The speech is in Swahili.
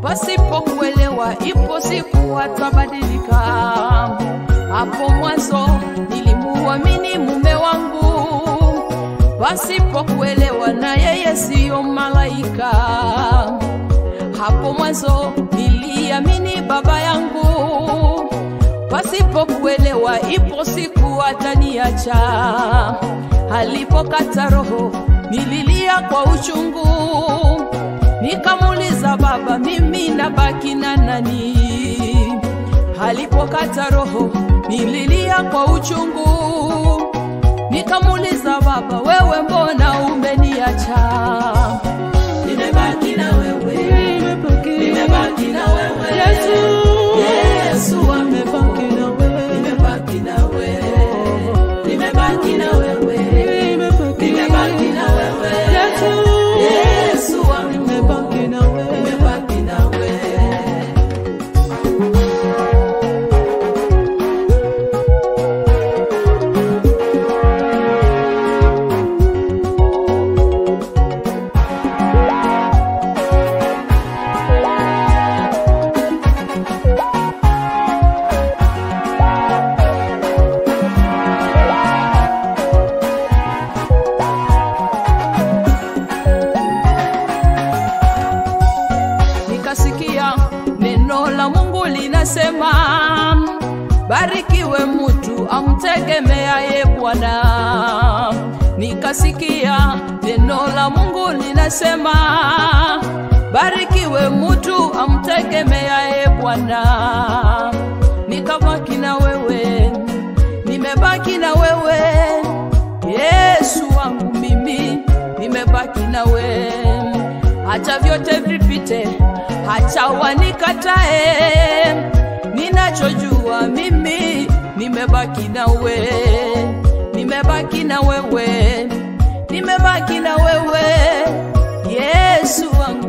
pasipokuelewa, ipo siku watabadilika. Hapo mwanzo nilimuamini mume wangu pasipokuelewa, na yeye siyo malaika. Hapo mwanzo niliamini baba yangu pasipokuelewa, ipo siku ataniacha. Alipokata roho nililia kwa uchungu, nikamuuliza baba, mimi nabaki na nani? Alipokata roho nililia kwa uchungu, nikamuuliza baba, wewe mbona umeniacha? Nimebaki na wewe, nimebaki na wewe, Yesu, Yesu wangu, nimebaki na wewe, nimebaki na wewe, nimebaki na wewe, nimebaki na wewe, Yesu, Yesu wangu, nimebaki na wewe. nimebaki na wewe. nikasikia neno la Mungu linasema, barikiwe mtu amtegemeaye Bwana. Nikasikia neno la Mungu linasema, barikiwe mtu amtegemeaye Bwana. Nikabaki na wewe, nimebaki na wewe, Yesu wangu mimi, nimebaki na wewe acha vyote vipite, acha wanikatae. Ninachojua mimi nimebaki na we, nimebaki na wewe, nimebaki na wewe, Yesu wangu